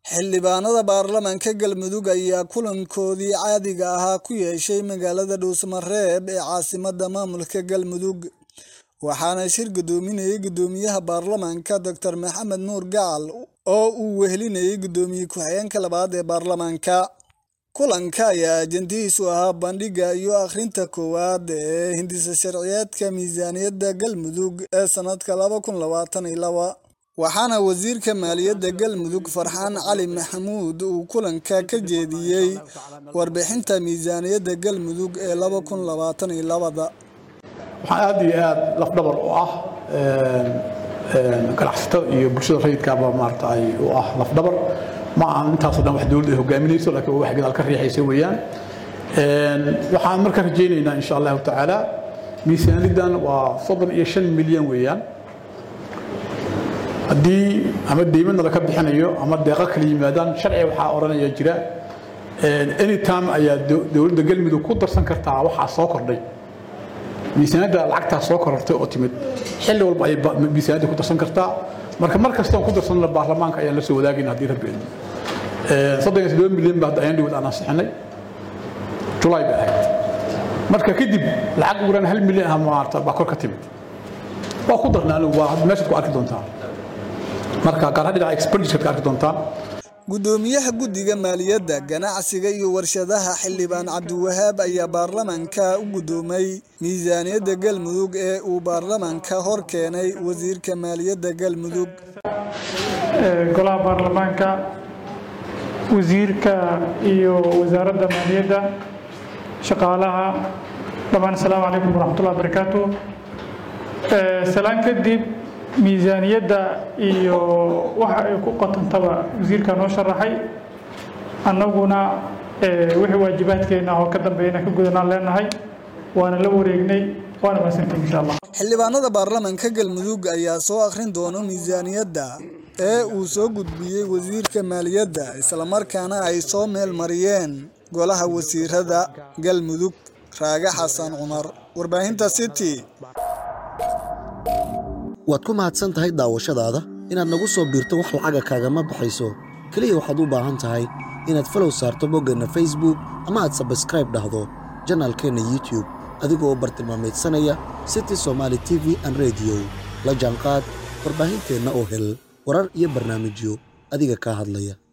xildhibaanada baarlamaanka galmudug ayaa kulankoodii caadiga ahaa ku yeeshay magaalada dhuusamareeb ee caasimada maamulka galmudug waxaana shir gudoominayay gudoomiyaha baarlamaanka doctor maxamed nuur gacal oo uu wehelinayay gudoomiye ku-xigeenka labaad ee baarlamaanka kulanka ayaa ajandihiisu ahaa bandhiga iyo akhrinta koowaad ee hindisa sharciyeedka miisaaniyadda galmudug ee sanadka laba kun labaatan iyo laba waxaana wasiirka maaliyadda galmudug farxaan cali maxamuud uu kulanka ka jeediyey warbixinta miisaaniyadda galmudug ee laba kun labaatan iyo labada waxaa aad iyo aad lafdhabar u ah ganacsatada iyo bulshada rayidkaaba maarata ay u ah lafdhabar ma aan intaasoo dhan wax dowladda ay hogaaminayso laakiin waa wax gadaal ka riixaysa weeyaan waxaan marka rajaynaynaa insha allahu tacaala miisaaniyaddan waa soddon iyo shan milyan weeyaan haddii ama deymadna laka bixinayo ama deeqa kala yimaadaan sharciga waxaa odhanaya jira anytime ayaa dowladda galmudug ku darsan kartaa waxaa soo kordhay miisaaniyadda lacagtaa soo korortay oo timid xilli walba ayay miisaaniyadda ku darsan kartaa marka mar kastoon ku darsanna baarlamaanka ayaan la soo wadaagayna haddii rabbi idmo soddon iyo toddoba milyan baa hadda ayaan dhawad aan ansixinay julaay bay ahayd marka kadib lacag uguran hal milyan ah maarata baa kor ka timid waa ku darna anigu waa meeshaad ku arki doontaan marka gaar dhinaca expenditure ka arki doontaan gudoomiyaha guddiga maaliyadda ganacsiga iyo warshadaha xildhibaan cabdiwahaab ayaa baarlamaanka u gudoomay miisaaniyadda galmudug ee uu baarlamaanka hor keenay wasiirka maaliyadda galmudug golaha baarlamaanka wasiirka iyo wasaaradda maaliyadda shaqaalaha dhammaan asalaamu calaykum waraxmatullahi barakaatu salaan kadib miisaaniyadda iyo waxa ay ku qotantaba wasiirka noo sharaxay annaguna wixii waajibaadkeena oo ka dambeeyana ka gudanaan leenahay waana la wareegnay waana mahadsantiin insha allah xildhibaanada baarlamaanka galmudug ayaa soo akhrin doona miisaaniyadda ee uu soo gudbiyey wasiirka maaliyadda islamarkaana ay soo meel mariyeen golaha wasiirada galmudug raage xasan cumar warbaahinta city waad ku mahadsan tahay daawashadaada inaad nagu soo biirto wax lacaga kaagama baxayso keliya waxaad u baahan tahay inaad falow saarto boggeenna facebook ama aad sabskraib dhahdo janaalkeenna youtube adigoo bartilmaamaydsanaya city somaali t v an rediyo la jaanqaad warbaahinteenna oo hel warar iyo barnaamijyo adiga kaa hadlaya